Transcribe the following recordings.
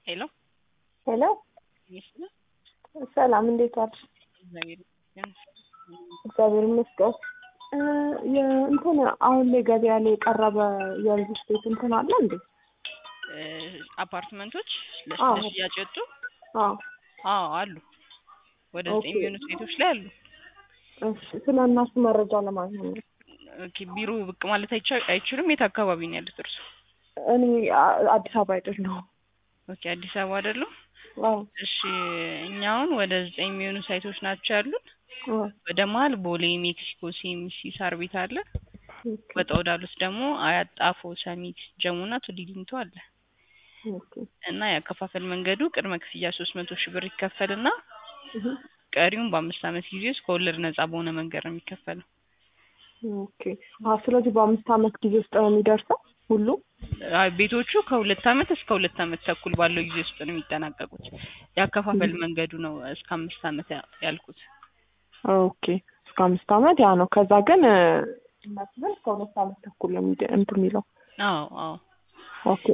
ሄሎ ሄሎ ይመስላል። ሰላም፣ እንዴት ዋልሽ? እግዚአብሔር ይመስገን። እግዚአብሔር ይመስገን። እ የእንትን አሁን ላይ ገበያ ላይ የቀረበ የሪል ስቴት እንትን አለ እንዴ? እ አፓርትመንቶች አዎ። ለሽያጭ የወጡ አዎ። አዎ አሉ። ወደ ኦኬ። ዘጠኝ የሚሆኑ ቤቶች ላይ አሉ። እሺ፣ ስለ እነሱ መረጃ ለማግኘት ነው። ኦኬ ቢሮ ብቅ ማለት አይቻ- አይችሉም። የት አካባቢ ነው ያሉት እርሱ? እኔ አ- አዲስ አበባ አይደለሁም። ኦኬ አዲስ አበባ አይደሉም? አዎ። እሺ እኛ አሁን ወደ ዘጠኝ የሚሆኑ ሳይቶች ናቸው ያሉን። አዎ። ወደ መሀል ቦሌ፣ ሜክሲኮ፣ ሲኤምሲ፣ ሳር ቤት አለ። ኦኬ። ወጣ ወዳሉት ደግሞ አያት፣ ጣፎ፣ ሰሚት፣ ጀሙና ቱሊ ዲምቱ አለ ኦኬ። እና ያከፋፈል መንገዱ ቅድመ ክፍያ ሶስት መቶ ሺህ ብር ይከፈልና እህ። ቀሪውን በአምስት ዓመት ጊዜ ውስጥ ከወለድ ነጻ በሆነ መንገድ ነው የሚከፈለው። ኦኬ። አዎ፣ ስለዚህ በአምስት ዓመት ጊዜ ውስጥ ነው የሚደርሰው ሁሉ? አይ ቤቶቹ ከሁለት ዓመት እስከ ሁለት ዓመት ተኩል ባለው ጊዜ ውስጥ ነው የሚጠናቀቁት። ያከፋፈል መንገዱ ነው እስከ አምስት ዓመት ያ- ያልኩት። ኦኬ። እስከ አምስት ዓመት ያ ነው። ከዛ ግን እ፣ ይመስል እስከ ሁለት ዓመት ተኩል ነው የሚደ- እንትን የሚለው። አዎ አዎ ኦኬ።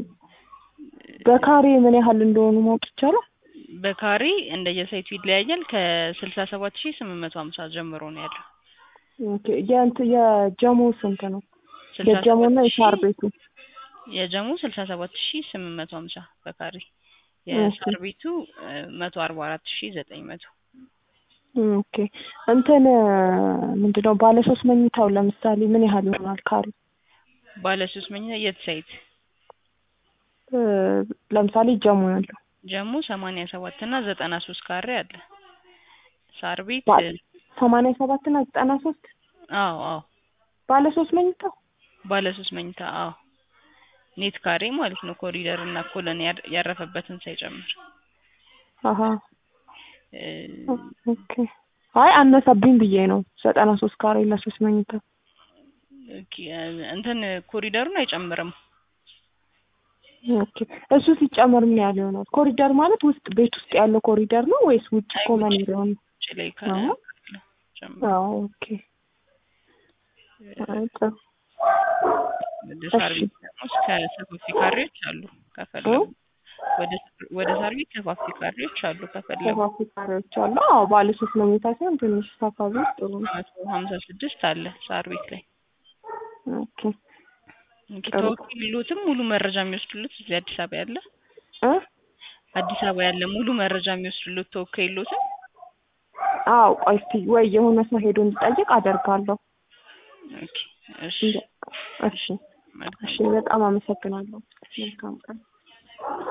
በካሬ ምን ያህል እንደሆኑ ማወቅ ይቻላል? በካሬ እንደየሳይቱ ይለያያል። ከስልሳ ሰባት ሺህ ስምንት መቶ ሀምሳ ጀምሮ ነው ያለው። ኦኬ። የእንትን የጀሞ ስንት ነው? ስልሳ የጀሞና ሰባት የሳር ሺህ- ቤቱ የጀሙ ስልሳ ሰባት ሺህ ስምንት መቶ ሀምሳ በካሬ ኦኬ። የሳር ቤቱ መቶ አርባ አራት ሺህ ዘጠኝ መቶ ኦኬ። እንትን ምንድን ነው ባለ ሶስት መኝታው ለምሳሌ ምን ያህል ይሆናል ካሬ? ባለ ሶስት መኝታ የት ሳይት እ፣ ለምሳሌ ጀሞ ያለው ጀሙ ሰማንያ ሰባት እና ዘጠና ሶስት ካሬ አለ። ሳር ቤት ባ- ሰማንያ ሰባት እና ዘጠና ሶስት አዎ አዎ ባለ ሶስት መኝታው ባለ ሶስት መኝታ አዎ ኔት ካሬ ማለት ነው። ኮሪደር እና ኮለን ያር- ያረፈበትን ሳይጨምር አሀ እ፣ ኦኬ። አይ አነሰብኝ ብዬ ነው ዘጠና ሶስት ካሬ ለሶስት መኝታ ኦኬ፣ እንትን ኮሪደሩን አይጨምርም። ኦኬ። እሱ ሲጨመር ምን ያህል ይሆናል? ኮሪደር ማለት ውስጥ ቤት ውስጥ ያለው ኮሪደር ነው ወይስ ውጭ አይ ኮመን ውጭ እንደሆነ? ውጭ ላይ አዎ። ካለ ጨምር። አዎ ኦኬ። አይ ጥሩ። ወደ ሳር እሺ። ቤት ደግሞ እስከ ሰፋፊ ካሬዎች አሉ ከፈለጉ ወደ ወደ ሳር ቤት ሰፋፊ ካሬዎች አሉ ከፈለጉ ሰፋፊ ካሬዎች አሉ። አዎ ባለ ሶስት መኝታ ሲሆን ትንሽ ሰፋ ቢል ጥሩ ነው። መቶ ሀምሳ ስድስት አለ ሳር ቤት ላይ ኦኬ ኦኬ፣ ጥሩ። ተወካይ የለዎትም? ሙሉ መረጃ የሚወስድሉት እዚህ አዲስ አበባ ያለ እ አዲስ አበባ ያለ ሙሉ መረጃ የሚወስድሉት ተወካይ የለዎትም? አዎ ቆይ እስኪ ወይ የሆነ ሰው ሄዶ እንዲጠይቅ አደርጋለሁ። ኦኬ፣ እሺ፣ እሺ መልካም እሺ፣ በጣም አመሰግናለሁ። መልካም ቀን።